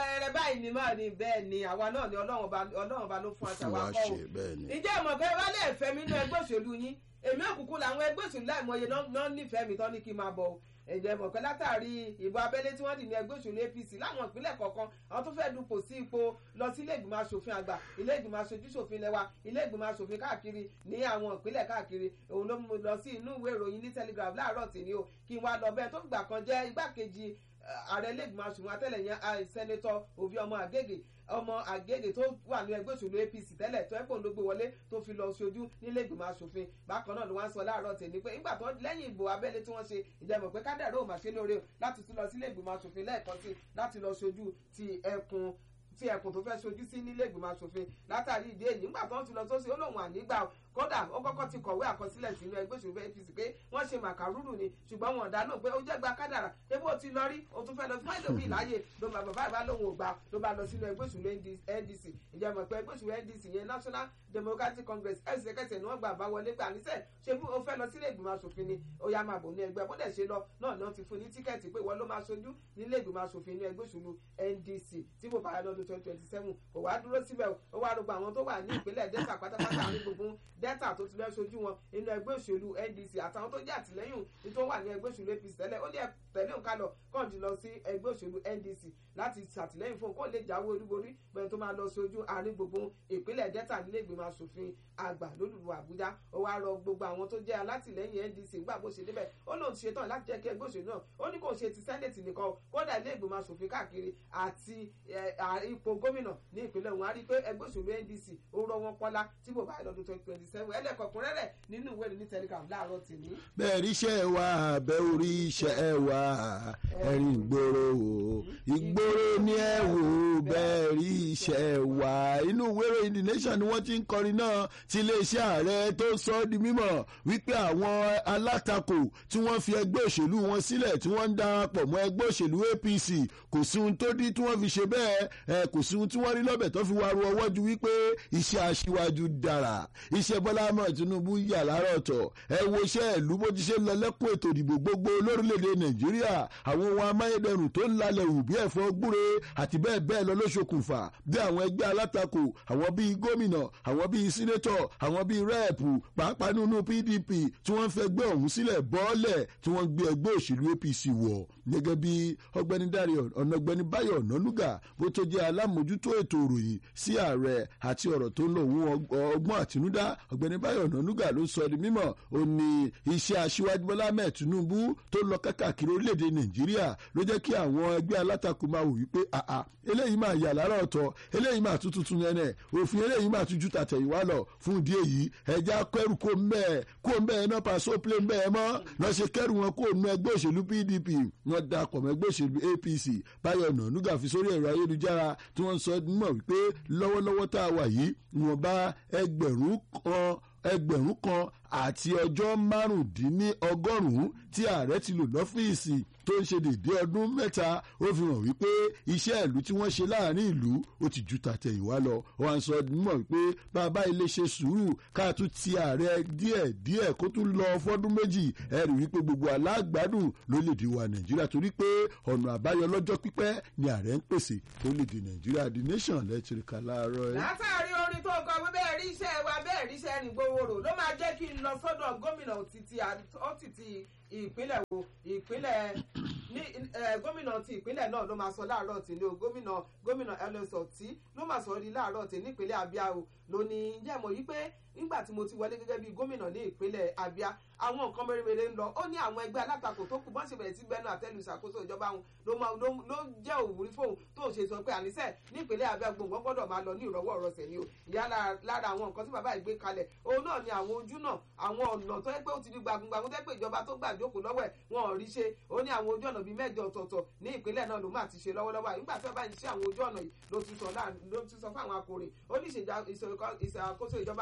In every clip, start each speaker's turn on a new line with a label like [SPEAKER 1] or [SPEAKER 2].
[SPEAKER 1] ẹrẹ báyìí ni máa ní bẹ́ẹ̀ ni àwa náà ni ọlọ́run ọba ọlọ́run ọba ló fún aṣọ
[SPEAKER 2] fún
[SPEAKER 1] wa
[SPEAKER 2] wa
[SPEAKER 1] kọ́ o
[SPEAKER 2] ṣe bẹ́ẹ̀ ni.
[SPEAKER 1] ǹjẹ́ ìmọ̀ pé wálé ẹ̀fẹ́ mi nínú ẹgbẹ́ òṣèlú yín èmi òkùnkùn làwọn ẹgbẹ́ òṣèlú láìmọye náà náà nífẹ̀ẹ́ mi tán ní kí n máa bọ̀ o ẹ̀jẹ̀ mọ̀ pé látàrí ìbò abẹ́lé tí wọ́n dì ní ẹgbẹ́ òṣèlú APC láwọn ìpínlẹ̀ kọ̀ọ̀kan àwọn tó fẹ́ẹ́ dupò sí ipò lọ sí ilé ìgbìmọ̀ asòfin àgbà ilé ìgbìmọ̀ aṣojú ṣòfin lẹ́wà ilé ìgbìmọ̀ asòfin káàkiri ní àwọn ìpínlẹ̀ káàkiri òun ló mú mi lọ sí inú ìwé ìròyìn ní Telegraph láàárọ̀ tì ní o kí n wá lọ bẹ́ẹ̀ tó gbà kan jẹ́ igbákejì eh, ààrẹ ilé ìgbìmọ̀ asòfin atẹ́lẹ̀ yẹn ah, sẹ́nẹ́tọ̀ Obi ọmọ Àgègè ọmọ àgègè tó wà ní ẹgbẹ́ òṣèlú APC tẹ́lẹ̀ tó ẹ̀pọ̀ ló gbé wọlé tó fi lọ ṣojú nílé ìgbìmọ̀ asòfin bákan náà ló wá ń sọ láàárọ̀ tèmi pé nígbà tó lẹ́yìn ìbò abẹ́lé tí wọ́n ṣe ìjẹ́mọ̀ pé kádàrá ò mà ṣe lóore o láti tún lọ sílé ìgbìmọ̀ asòfin lẹ́ẹ̀kan sí láti lọ ṣojú ti ẹkùn tí ẹkùn tó fẹ́ ṣojú sí nílé ìgbìmọ̀ asòfin látàrí ìdí èyí nígbà tó ń ti lọ sósì ó lóun ànígbà o kódà ó kọ́kọ́ ti kọ̀wé àkọsílẹ̀ sínú ẹgbẹ́ òṣèlú APC pé wọ́n ṣe màkàrúrù ni ṣùgbọ́n wọn dá náà pé ó jẹ́ gba kádàrà ebó ti lọ rí o tún fẹ́ lọ fún ẹlòmí láàyè ló bá bàbá ìbá lóun ò gbà ló bá lọ sínú ẹgbẹ́ òṣèlú NDC ìjẹ́ mọ̀ pé ẹgbẹ́ òṣèlú NDC yẹn National Democratic Congress ẹsẹ̀kẹsẹ̀ ni wọ́n gbà bá wọlé gbà níṣẹ́ ṣé bí o fẹ́ lọ sílé ìgbìmọ̀ asòfin ni ó yá máa bò ní ẹgbẹ́ bó dẹ̀ ṣe lọ náà ni wọ́n ti fún ní tíkẹ́ẹ̀tì pé wọ́n ló máa ṣojú nílé ìgbìmọ̀ asòfin ní ẹgbẹ́ òṣèlú NDC tí kò bá yá lọ́dún twenty twenty seven kò wá dúró síbẹ̀ o ó wá rògbò àwọn tó wà ní ìpínlẹ̀ Delta pátápátá ní gbogbo Delta tó ti fẹ́ ṣojú wọn nínú ẹgbẹ́ òṣèlú NDC àtàwọn tó jẹ́ àtìlẹ́yìn ní tó wà ní ẹgbẹ́ òṣèlú APC tẹ́lẹ̀ ó ní ẹ tẹ̀lé òǹkà lọ kọ́ńtì lọ sí ẹgbẹ́ òṣèlú NDC láti ṣàtìlẹ́yìn fún un kó lè jáwé olúborí bẹ́ẹ̀ tó máa lọ ṣojú àárín gbogbo ìpínlẹ̀ Delta nílé ìgbìmọ̀ asòfin àgbà lólùlù Àbújá ó wá rọ gbogbo àwọn tó jẹ́ alátìlẹ́yìn NDC gbà bó ṣe débẹ̀ ó lóun ti ṣetán láti jẹ́ kí ẹgbẹ́ òṣèlú náà ó ní kò ṣe ti sẹ́nẹ̀tì nìkan kódà ilé ìgbìmọ̀ asòfin káàkiri àti ipò gómìnà ní ìpínlẹ̀ òun á rí i pé ẹgbẹ́ òṣèlú NDC ó rọ wọn pọ́lá tí bò bá lọ́dún twenty twenty seven ẹlẹ́kọ̀ọ́kùnrẹ́rẹ́ nínú ìwé ìròyìn Telegram láàárọ̀ tèmi.
[SPEAKER 2] bẹ́ẹ̀ rí iṣẹ́ wa bẹ́ẹ̀ orí iṣẹ́ wa ẹ̀rín ìgboro o ìgboro ni ẹ wò bẹ́ẹ̀ rí iṣẹ́ wa inú ìwé ìròyìn The Nation ni wọ́n ti ń kọrin náà ti iléeṣẹ́ ààrẹ tó sọ ọ́ di mímọ̀ wípé àwọn alátakò tí wọ́n fi ẹgbẹ́ òṣèlú wọn sílẹ̀ tí wọ́n ń darapọ̀ mọ́ ẹgbẹ́ òṣèlú APC kò sí ohun tó dí tí wọ́n fi ṣe bẹ́ẹ̀ ẹ kò sí ohun tí wọ́n rí lọ́bẹ̀ tó fi wá ru ọwọ́ ju wípé iṣẹ́ aṣíwájú dára iṣẹ́ Bọ́lá Ahmed Tinubu yà lára ọ̀tọ̀ ẹ wo iṣẹ́ ìlú bó ti ṣe lọ lẹ́kùn ètò ìdìbò gbogbo lórílẹ̀‐èdè Nàìjíríà àwọn ohun amáyédẹrùn tó ń lalẹ̀ wù bí ẹ̀fọ́ gbúre àti bẹ́ẹ̀ bẹ́ẹ̀ lọ ló ṣokùnfà bí àwọn ẹgbẹ́ alátakò àwọn bíi gómìnà àwọn bíi sínétọ̀ àwọn bíi rẹ́ẹ̀pù pàápàá nínú PDP tí wọ́n fẹ́ gbé ọ̀hún sílẹ̀ bọ́ọ̀lẹ̀ tí wọ́n gbé ẹgbẹ́ òṣèlú APC wọ̀ gẹ́gẹ́ bí ọgbẹ́ni Dáre ọ̀nàgbẹ́ni Báyọ̀ Ọ̀nànúgà bó tó jẹ́ alámòjútó ètò ìròyìn sí ààrẹ àti ọ̀rọ̀ tó ń lọ òun ọgbọ́n àtinúdá ọ̀gbẹ́ni Báyọ̀ Ọ̀nànúgà ló sọ di mímọ̀ ó ní iṣẹ́ aṣíwájú Bọ́lá Ahmed Tinubu tó lọ kákàkiri orílẹ̀-èdè Nàìjíríà ló jẹ́ kí àwọn ẹgbẹ́ alátakò máa wò wípé àà eléyìí máa yà lára ọ̀tọ̀ eléyìí máa tún tuntun nẹ́nẹ̀ òfin eléyìí máa tún ju tàtẹ̀yìnwá lọ fún ìdí èyí ẹja kẹrù kó mbẹ́ kó mbẹ́ náà pàṣẹ plé mbẹ́ mọ́ náà ṣe kẹrù wọn kó nu ẹgbẹ́ òṣèlú PDP wọn darapọ̀ mọ́ ẹgbẹ́ òṣèlú APC Báyọ̀ Ọ̀nànúgà fi sórí ẹ̀rọ ayélujára tí wọ́n sọ mọ̀ wípé lọ́wọ́lọ́wọ́ tá a wà yìí wọ́n bá ẹgbẹ̀rún kan ẹgbẹ̀rún kan àti ọjọ́ márùndínlọ́gọ́rùn-ún tí ààrẹ ti lò lọ́fíìsì tó ń ṣe dédé ọdún mẹ́ta ó fi hàn wípé iṣẹ́ ìlú tí wọ́n ṣe láàrin ìlú ó ti ju tàtẹ̀yìnwá lọ wọ́n á sọ mọ̀ wípé bàbá ilé ṣe sùúrù ká tún ti ààrẹ díẹ̀ díẹ̀ kó tún lọ fọ́dún méjì ẹ rí wípé gbogbo alágbádùn lórílẹ̀‐èdè wa nàìjíríà torí pé ọ̀nà àbáyọ lọ́jọ́ pípẹ́ ni ààrẹ ń pèsè lórílẹ̀‐èdè nàìjíríà the nation lẹ́tìrìkà láàárọ̀ ẹ̀.
[SPEAKER 1] látàrí orin tó kọ pé bẹ́ẹ̀ rí iṣẹ́ wa bẹ́ẹ̀ rí iṣẹ́ rìn gbowó rò ló máa jẹ́ kí n lọ sọ́dọ̀ gómìnà òtítì òtítì ìpínlẹ̀ wo ìpínlẹ̀ ní gómìnà ti ìpínlẹ̀ náà ló máa sọ láàárọ̀ tí ní o gómìnà gómìnà ẹlẹ́sọ̀ tí ló máa sọ rí láàárọ̀ tí nípínlẹ̀ Abia o ló ní jẹ́ mọ̀ yí pé nígbà tí mo ti wọlé gẹ́gẹ́ bí gómìnà ní ìpínlẹ̀ Abia àwọn nǹkan mèremère ń lọ ó ní àwọn ẹgbẹ́ alátakò tó kù bọ́n ṣe bẹ̀rẹ̀ sí gbẹ́nu àtẹ́lu ìṣàkóso ìjọba wọn ló máa ló jẹ́ òwúrí fóun tó ṣe sọ pé àníṣe ní ìpínlẹ̀ Abia gbòǹgbọ́n gbọ́dọ̀ máa lọ ní ìrọ̀wọ́ ọ̀rọ̀sẹ̀ ni o ìyá lára àwọn nǹkan tí bàbá ìgbé kalẹ̀ òun náà ni àwọn ojú náà àwọn ọ̀nà tó yẹ pé ó ti di gbàgbọ́n tó yẹ pé ìjọba tó gbà jókòó lọ́wọ́ ẹ̀ wọn ò rí ṣe ó ní àwọn ojú ọ̀nà bíi mẹ́jọ ọ̀tọ̀ọ̀tọ̀ ní ìpínlẹ̀ náà ló máa ti ṣe lọ́wọ́lọ́wọ́ nígbà tí wọ́n bá ń ṣe àwọn ojú ọ̀nà yìí ló tún sọ fún àwọn akọrin ó ní ìṣàkóso ìjọba wọn fún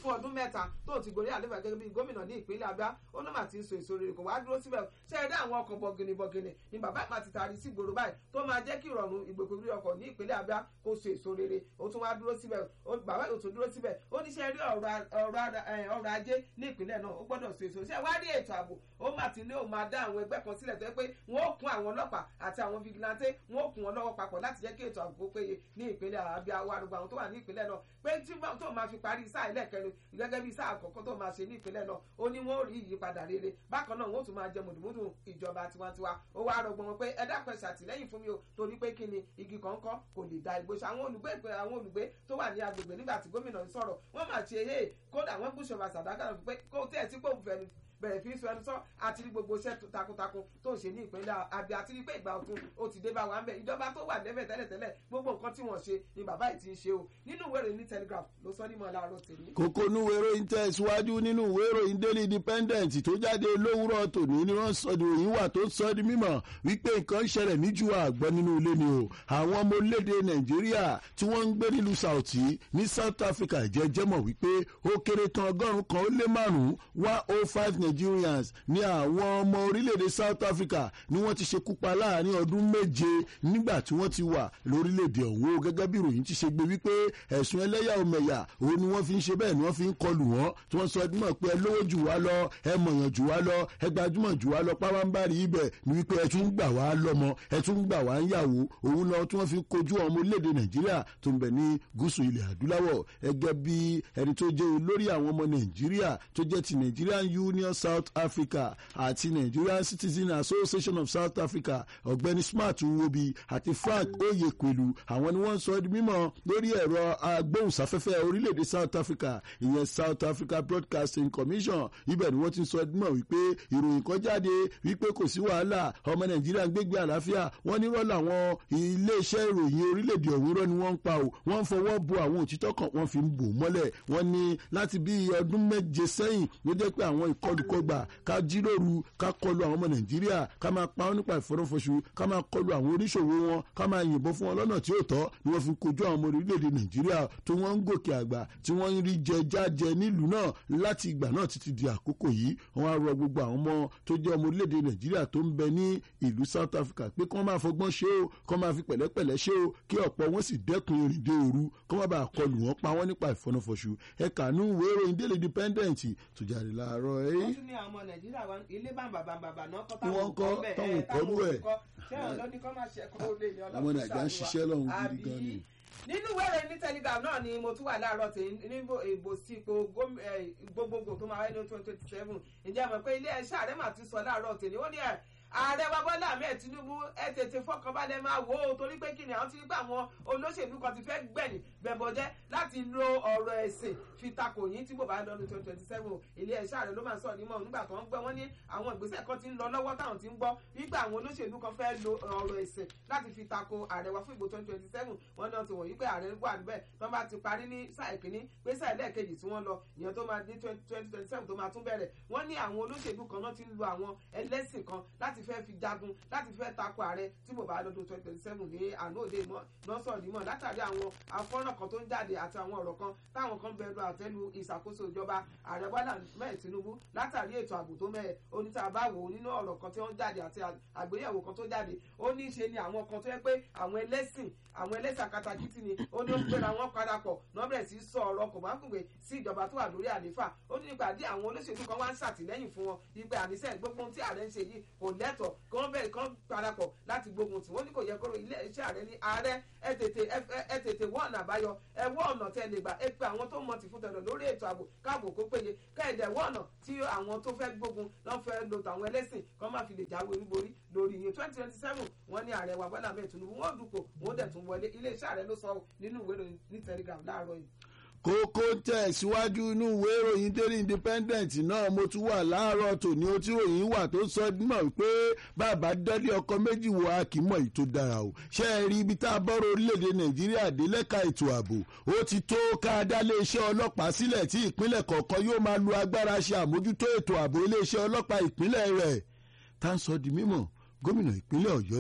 [SPEAKER 1] fún ọdún mẹ́ta tó ti gorí àlefa gẹ́gẹ́ bí gómìnà ní ìpínlẹ̀ abia ó ló mà ti ń so èso rere kò wá dúró síbẹ̀ ṣe é dé àwọn ọkọ̀ bọ̀gìnì bọ̀gìnì ni bàbá ìpá ti taari sí ìgboro báyìí tó máa jẹ́ kí ìrọ̀rùn ìgbòkègbè ọkọ̀ ní ìpínlẹ̀ abia kó so èso rere ó tún wá dúró síbẹ̀ bàbá yóò tún dúró síbẹ̀ ó ní ṣe rí ọrọ̀ ajé ní ìpínlẹ̀ náà ó gbọ́dọ̀ so èso ṣe wá rí ètò ààbò ó mà ti ní òun máa dá àwọn ẹgbẹ́ kan sílẹ̀ tó yẹ pé wọ́n ó kún àwọn ọlọ́pàá àti àwọn vigilante wọ́n ó kún wọn lọ́wọ́ papọ̀ láti jẹ́ kí ètò ààbò péye ní ìpínlẹ̀ abia wa gbogbo àwọn tó wà ní ìpínlẹ̀ náà pé tí tó máa fi parí sáà ẹlẹ́kẹrin gẹ́gẹ́ bí sáà àkọ́kọ́ tó máa ṣe ní ìpínlẹ̀ náà ó ní wọ́n ó rí ìyípadà rere bákan náà wọ́n ó tún máa jẹ mùdùmùdù ìjọba tiwantiwa ó wá rọgbọ́n wọn pé ẹ dákun ẹ ṣàtìlẹ́yìn fún mi o torí pé kí ni igi kọ̀ọ̀kan kò lè da igbó ṣe àwọn olùgbé àwọn olùgbé tó wà ní agbègbè nígbà tí gómìnà ń sọ̀rọ̀ wọ́n máa ṣe é kódà wọ́n gbúṣọba sàdákà pé kó tẹ̀ sí pé òun fẹ́ni bẹ̀rẹ̀ fi sọ ẹnu sọ àti rí gbogbo iṣẹ́ takuntakun tó ń ṣe ní ìpínlẹ̀ Abia àti rí pé ìgbà ọ̀tun ó ti dé bá wa ń bẹ̀ ìjọba tó wà débẹ̀ tẹ́lẹ̀tẹ́lẹ̀ gbogbo nǹkan tí wọ́n ṣe ni bàbá yìí ti ń ṣe o nínú ìwé ìròyìn ní Telegraph ló sọ nímọ̀ láàárọ̀ tèmi.
[SPEAKER 2] kókó inú ìwé ìròyìn tẹ̀síwájú nínú ìwé ìròyìn Daily Independent tó jáde lówùrọ̀ tòní ni wọ́n sọ ìròyìn wà tó sọ di mímọ̀ wípé nǹkan ṣẹlẹ̀ níjú àgbọ̀ nínú ilé ni o àwọn ọmọ orílẹ̀-èdè Nàìjíríà tí wọ́n ń gbé nílùú Sauti ní South Africa jẹ́jẹ́ mọ̀ wípé ó kéré tán ọgọ́rùn-ún kan ó lé márùn-ún one oh five Nigerians ní àwọn ọmọ orílẹ̀-èdè South Africa ni wọ́n ti ṣekú pa láàrin ọdún méje nígbà tí wọ́n ti wà lórílẹ̀-èdè ọ̀hún o gẹ́gẹ́ bí ìròyìn ti ṣe gbé wípé ẹ̀sùn ẹlẹ́yàmẹ̀yà òun ni wọ́n fi ń ṣe bẹ́ẹ̀ ni wọ́n fi ń kọlù wọ́n tí wọ́n sọ ọdún mọ̀ pé ẹ lówó jù wá lọ ẹ mọ̀yàn jù wá lọ ẹ gbajúmọ̀ jù wá lọ pábánbárì ibẹ̀ ni wípé ẹ tún gbà wá lọ́mọ ẹ tún gbà wá ń yàwó òun lọ tí wọ́n fi kojú ọmọ orílẹ̀-èdè Nàìjíríà tó ń bẹ ní gúúsù ilẹ̀ adúláwọ̀ ẹgẹ́ bí ẹni tó jẹ́ olórí àwọn ọmọ Nàìjíríà tó jẹ́ ti Nigerian Union South Africa àti Nigerian Citizen Association of South Africa ọ̀gbẹ́ni Smart Nwobi àti Frank Oyekwelu àwọn ni wọ́n sọ di mímọ̀ lórí ẹ̀rọ agbóhùnsáfẹ́fẹ́ orílẹ̀-èdè South Africa ìyẹn South Africa Broadcasting Commission ibẹ̀ ni wọ́n ti sọ di mímọ̀ wípé ìròyìn kan jáde wípé kò sí wàhálà ọmọ Nàìjíríà ń gbégbé àlàáfíà wọ́n ní rọ́ọ̀lù àwọn iléeṣẹ́ ìròyìn orílẹ̀-èdè ọ̀hún rọ́ ni wọ́n ń pa o wọ́n ń fọwọ́ bo àwọn òtítọ́ kan wọ́n fi ń bò mọ́lẹ̀ wọ́n ní láti bí ọdún méje sẹ́yìn ló jẹ́ pé àwọn ìkọlùkọgbà ká jíròrò ká kọlu àwọn ọmọ nàìjíríà ká máa pa wọn nípa ìfọdúnfọṣù ká máa kọlu àwọn oníṣòwò wọn ká máa yìnbọn fún wọn lọ́nà tí ó tọ́ ni wọ́n fi kojú àwọn ọmọ orílẹ̀-èdè nàìjíríà tó wọ́n ń gòkè àgbà tí wọ́n ń rí jẹ jájẹ nílùú náà láti ìgbà náà títí di àkókò yìí wọ́n á rọ gbogbo àwọn ọmọ tó jẹ́ ọmọ orílẹ̀-èdè nàìjíríà tó ń bẹ ní ìlú south africa pé kí wọ́n máa fọgbọ́n ṣe o kí wọ́n máa fi pẹ̀lẹ́pẹ̀lẹ́ ṣe o kí ọ̀pọ̀ wọn sì dẹ́kun ìrìndè òru kí wọ́n bá kọlù wọn pa wọ́n nípa ìfọdúnfọṣù ẹ̀ka nú ìwé ìròyìn Daily Independent tó jáde láàárọ̀ ẹ̀
[SPEAKER 1] wọ́n tún ní àwọn ọmọ nàìjíríà wa ilé bàbà bàbà náà kọ́
[SPEAKER 2] Ni wọ́n kọ́, táwọn ò kọ́rú ẹ̀.
[SPEAKER 1] ṣé ọ̀dọ́ ní kọ́ máa ṣe ẹ̀kọ́ olè ní
[SPEAKER 2] ọmọ nàìjíríà ń ṣiṣẹ́ lọ́hùn gidi gan ni.
[SPEAKER 1] nínú ìwé ìròyìn ní telegram náà ni mo tún wà láàárọ̀ tí níbo ìbò sípò góm- eh, gbogbogbò tó máa wáyé ní twenty twenty seven ǹjẹ́ mọ̀ pé ilé ẹ̀ṣẹ́ ààrẹ mà ti sọ láàárọ̀ tèmi ó ní ẹ̀ ààrẹ wa bọ́lá ahmed tinubu ẹ tètè fọkànbalẹ̀ máa wò ó torí pé kí ni àwọn ti gbà wọn olóṣèlú kan ti fẹ́ gbẹ̀yìn bẹ̀bọ̀jẹ́ láti lo ọ̀rọ̀ ẹ̀sìn fi takò yín tí bò bá lọ́dún twenty twenty seven ilé ẹ̀ṣẹ́ ààrẹ ló máa ń sọ nímọ̀ nígbà tó ń gbọ́ wọ́n ní àwọn ìgbésẹ̀ kan ti ń lọ lọ́wọ́ táwọn ti ń gbọ́ wípé àwọn olóṣèlú kan fẹ́ lo ọ̀rọ̀ ẹ̀sìn láti fi takò ààrẹ wa fún ìbò twenty twenty seven wọ́n náà ti wọ̀nyí pé ààrẹ wà níbẹ̀ tó bá ti parí ní sáà ìkíní pé sáà ẹlẹ́ẹ̀kejì tí wọ́n lọ ìyẹn tó máa ní twenty twenty seven tó máa tún bẹ̀rẹ̀ wọ́n ní àwọn olóṣèlú kan náà ti ń lo àwọn ẹlẹ́sìn kan láti fẹ́ fi jagun láti fẹ́ takò ààrẹ tí bò bá lọ́dún twenty twenty seven ní àná òde nọ́sọ̀ nímọ̀ látàrí àwọn afọ́nà kan tó ń jáde àti àwọn ọ̀rọ̀ kan táwọn kan bẹ̀rù àtẹ́lu ìṣàkóso ìjọba ààrẹ bọ́lá mẹ́ẹ̀ tinubu látàrí ètò ààbò tó mẹ́ẹ̀ oníta bá wò ó nínú ọ̀rọ̀ kan tí wọ́n jáde àti àgbéyẹ̀wò kan tó jáde ó ní í ṣe ni àwọn kan tó yẹ pé àwọn ẹlẹ́sìn àwọn ẹlẹ́sìn akatakítí ni ó ní ó gbéra wọn parapọ̀ nọ́bẹ̀rẹ̀ sí sọ ọ̀rọ̀ kò bá kùngbé sí ìjọba tó wà lórí àlééfà ó ní nígbà dí àwọn olóṣèlú kan wá ń ṣàtìlẹ́yìn fún wọn ìgbà àníṣe gbogbo ohun tí ààrẹ ń ṣe yìí kò lẹ́tọ̀ọ́ kí wọ́n bẹ̀rẹ̀ kán parapọ̀ láti gbógun tí wọ́n ní kò yẹ kóró ilé iṣẹ́ ààrẹ ní ààrẹ ẹ tètè ẹ tètè wọ́ ọ̀nà àbáyọ ẹ wọ́ ọ̀nà tẹ́ lè gbà ẹ pe àwọn tó mọ̀ tì fún tẹ̀lọ̀ lórí ètò ààbò káàbò kó péye kẹ́ẹ̀dẹ̀ wọ́ ọ̀nà tí àwọn tó fẹ́ gbógun lọ́n fẹ́ lo tàwọn ẹlẹ́sìn kán má fi lè jáwé olúborí lórí iye twenty twenty seven wọ́n ní ààrẹ wa Bọ́lá Ahmed Tinubu wọ́n dùpò wọ́n dẹ̀ tún wọlé ilé iṣẹ́ ààrẹ ló sọ nínú ìwé ìròyìn ní Telegram láàárọ̀ yìí
[SPEAKER 2] kókó tẹ̀síwájú inú ìwé ìròyìn Daily Independent náà mo tún wà láàárọ̀ tòní ó tí ròyìn wà tó sọ mọ̀ pé bàbá dọ́lé ọkọ méjì wọ akímọ̀ yìí tó dára o ṣé ẹ rí ibi tá a bọ́rọ̀ orílẹ̀-èdè Nàìjíríà dé lẹ́ka ètò ààbò ó ti tó ká dálé iṣẹ́ ọlọ́pàá sílẹ̀ tí ìpínlẹ̀ kọ̀ọ̀kan yóò máa lo agbára ṣe àmójútó ètò ààbò iléeṣẹ́ ọlọ́pàá ìpínlẹ̀ rẹ̀ tá ń sọ di mímọ̀ gómìnà ìpínlẹ̀ Ọ̀yọ́ ni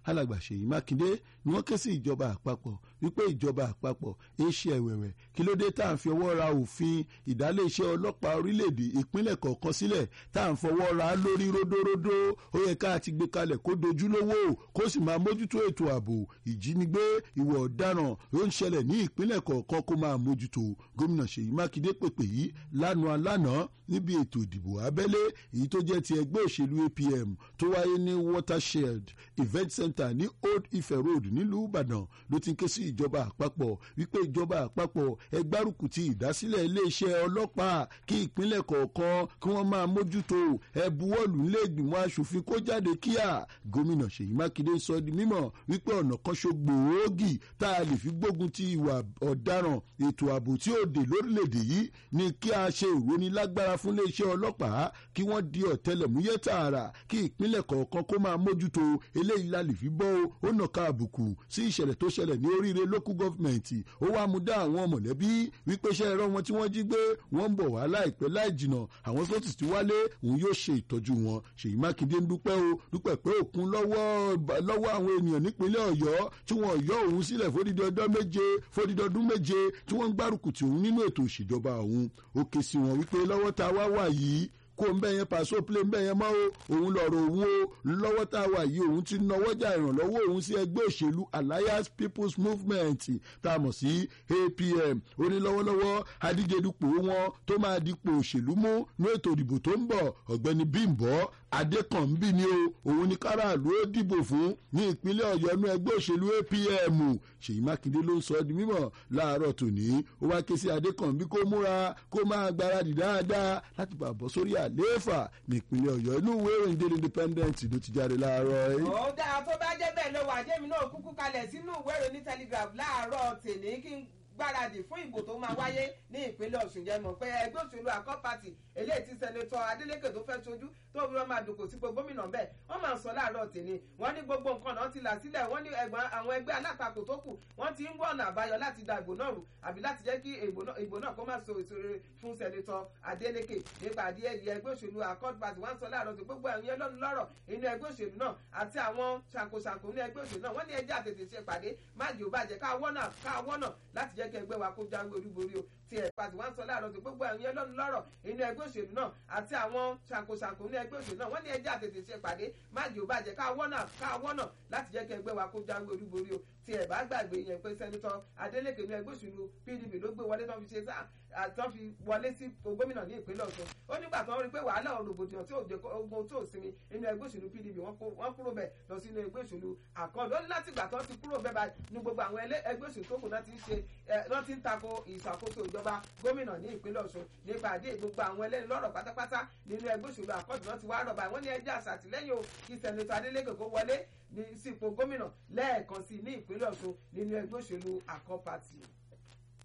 [SPEAKER 2] alàgbà ṣèyí mákindé ni wọ́n ké sí ìjọba àpapọ̀ wípé ìjọba àpapọ̀ ń ṣe ẹ̀wẹ̀wẹ̀ kí ló dé tá à ń fi ọwọ́ ra òfin ìdálé-iṣẹ́ ọlọ́pàá orílẹ̀-èdè ìpínlẹ̀ kọ̀ọ̀kan sílẹ̀ tá à ń fọwọ́ ra lórí ródóródó ó yẹ ká ti gbé kalẹ̀ kó dojúlówó kó sì máa mójútó ètò ààbò ìjínigbé ìwà ọ̀daràn ó ń ṣẹlẹ̀ ní ìpínlẹ̀ kọ̀ọ̀kan kó máa mójútó gómìnà ṣèyí mákindé pèpè yìí lánàá lánàá níbi ètò ìdìbò abẹ́lé èyí tó jẹ́ ti ẹgbẹ́ òṣèlú apm tó wáyé ní watershed event center ní old ife road nílùú ìbàdàn ló ti ń ké sí ìjọba àpapọ̀ wípé ìjọba àpapọ̀ ẹgbárùkù ti ìdásílẹ̀ iléeṣẹ́ ọlọ́pàá kí ìpínlẹ̀ kọ̀ọ̀kan kí wọ́n máa mójútó ẹbuwọ́lù nílẹ̀ẹ́gbìmọ̀ asòfin kó jáde kíá gómìnà ṣèyí mákindé sọ di mímọ̀ wípé ọ̀nà kan ṣo gbòógì tá a lè fi gbógun ti ìwà ọ̀daràn ètò ààbò tí ó dé lórílẹ̀‐èdè yìí ni kí a ṣe ìrónilágbára fún iléeṣẹ́ ọlọ́pàá kí wọ́n di ọ̀tẹlẹ̀múyẹ́ tààrà kí ìpínlẹ̀ kọ̀ọ̀kan kó máa mójútó eléyìí la lè fi bọ́ ó nàka àbùkù sí ìṣẹ̀lẹ̀ tó ṣẹlẹ̀ ní oríire local government ó wá mú dá àwọn mọ̀lẹ́bí wípé iṣẹ́ ẹ̀rọ wọn tí wọ́n jí gbé wọ́n ń bọ̀ wá láìpẹ́ láì jìnà àwọn tó ti wálé òun yóò ṣe ìtọ́jú wọn ṣèyí mákindé ń dúpẹ́ o dúpẹ́ pé òkun lọ́wọ́ àwọn ènìyàn nípínlẹ̀ ọ̀yọ́ tí wọ́n yọ òun sílẹ̀ fódìdí ọdún méje fódìdí ọdún méje tí wọ́n ń gbárùkù tì òun nínú ètò òṣèjọba òun ó ké sí wọn wípé lọ́wọ́ tá a wá wà yìí kó ń bẹ́ yẹn pàṣẹ plé ń bẹ́ yẹn mọ́ o òun lọ̀rọ̀ òun o lọ́wọ́ tá a wà yìí òun ti nọwọ́jà ìrànlọ́wọ́ òun sí ẹgbẹ́ òṣèlú alliance people's movement tá a mọ̀ sí apm ó ní lọ́wọ́lọ́wọ́ adíje dupò wọn tó máa dipò òṣèlú mú ní ètò ìdìbò tó ń bọ̀ ọ̀gbẹ́ni bímbọ́ adékànbí ni o òun ní káràlú ó dìbò fún ní ìpínlẹ̀ ọ̀yọ́ ní ẹgbẹ́ òṣèlú apm ṣèyí mákindé ló ń sọ ọ́ di mímọ̀ láàárọ̀ tòní ó wá ké sí adékànbí kó múra kó máa gbáradì dáadáa láti bá bọ́ sórí àlééfà ní ìpínlẹ̀ ọ̀yọ́ inú ìwé ìròyìn daily independent ló ti jáde láàárọ̀ yìí.
[SPEAKER 1] ó dáa tó bá jẹ́ bẹ́ẹ̀ ló wà jẹ́mi náà kúkú kalẹ̀ sínú ìwé ìròyìn telegraph láàárọ̀ tèmi kí n gbáradì fún ìbò tó máa wáyé ní ìpínlẹ̀ ọ̀ṣun jẹ́ mọ̀ pé ẹgbẹ́ òṣèlú àkọ́ pàtì eléyìí tí sẹ́nẹ́tọ̀ adeleke tó fẹ́ sojú tó fi wọ́n máa dùnkò sípò gómìnà bẹ́ẹ̀ wọ́n máa ń sọ láàárọ̀ tèmi wọ́n ní gbogbo nǹkan náà ti là sílẹ̀ wọ́n ní ẹ̀gbọ́n àwọn ẹgbẹ́ alátakò tó kù wọ́n ti ń wọ̀nà àbáyọ láti da ìbò náà rù àbí láti jẹ́ kí ìbò náà kó má so èso rere fún sẹ́nẹ́tọ̀ adeleke nípa àdí ẹ̀yẹ ẹgbẹ́ òṣèlú accord party wọ́n sọ láàárọ̀ tó gbogbo ẹ̀yìn ẹlọ́nu lọ́rọ̀ inú ẹgbẹ́ òṣèlú náà àti àwọn ṣàkóṣàkó ní ẹgbẹ́ òṣèlú náà wọ́n ní ẹjẹ́ àtètè ṣe pàdé má jẹ́ ò bàjẹ́ káwọ́nà láti jẹ́ kí ẹgbẹ́ wa kó jáwé olúborí o tí ẹ̀ pàtì wọ́n sọ láàárọ̀ tó gbogbo ẹ̀yìn ẹlọ́nu lọ́rọ̀ inú ẹgbẹ́ òṣèlú náà àti àwọn ṣàkóṣàkó ní ẹgbẹ́ òṣèlú náà wọ́n ní ẹjẹ́ àtètè ṣe pàdé má jẹ́ ò bàjẹ́ káwọ́nà láti jẹ́ kí ẹgbẹ́ wa kó jáwé olúborí o tí ẹ̀ bá gbàgbé yẹn pé sẹ́nitọ́ adeleke ní ẹgbẹ́ òṣèlú pdp ló gbé wọlé tán fi ṣe sáà àtọ́ fi wọlé sí gómìnà ní ìpínlẹ̀ ọ̀ṣun ó nígbà tó ń rí pé wàhálà rògbòdìyàn tí ò jẹ́ ogun tó sinmi nínú ẹgbẹ́ òṣèlú pdp wọ́n kúrò bẹ̀ lọ sínú ẹgbẹ́ òṣèlú àkọọ́dọ̀ ó ní láti gbà tó ti kúrò bẹ́ẹ̀ bá ní gbogbo àwọn ẹgbẹ́ òṣèlú tó kù náà ti ń ṣe náà ti ń tako ìṣàkóso ìjọba gómìnà ní ìpínlẹ̀ ọ̀ṣun nípa àdé gbogbo àwọn ẹlẹ́ni lọ́rọ̀ pátápátá nínú ẹgbẹ́ òṣèlú àkọọ́dọ̀ náà ti wá rọ̀ báyìí wọ́n ní ẹjẹ́ àṣàtìlẹ́yìn o kí sẹ́nitọ́ adeleke kó wọlé ní sípò gómìnà lẹ́ẹ̀kan sí ní ìpínlẹ̀ ọ̀ṣun nínú ẹgbẹ́ òṣèlú àkọ́ pàtì.